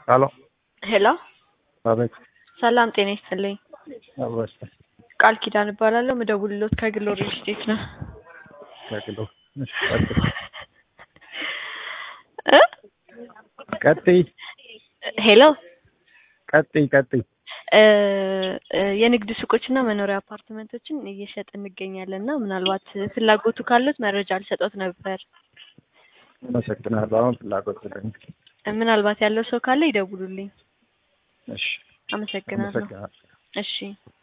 ሄሎ ሄሎ አቤት። ሰላም ጤና ይስጥልኝ። አበስተ ቃል ኪዳን እባላለሁ። ምደውልሎት ከግሎ ሪል ስቴት ነው። ከግሎ እሺ፣ ቀጥይ እ ቀጥይ ሄሎ ቀጥይ ቀጥይ። እ እ የንግድ ሱቆችና መኖሪያ አፓርትመንቶችን እየሸጥ እንገኛለን እና ምናልባት ፍላጎቱ ካሉት መረጃ ልሰጦት ነበር። አመሰግናለሁ። አሁን ፍላጎት ስለኝ። ምናልባት ያለው ሰው ካለ ይደውሉልኝ። እሺ፣ አመሰግናለሁ። አመሰግናለሁ። እሺ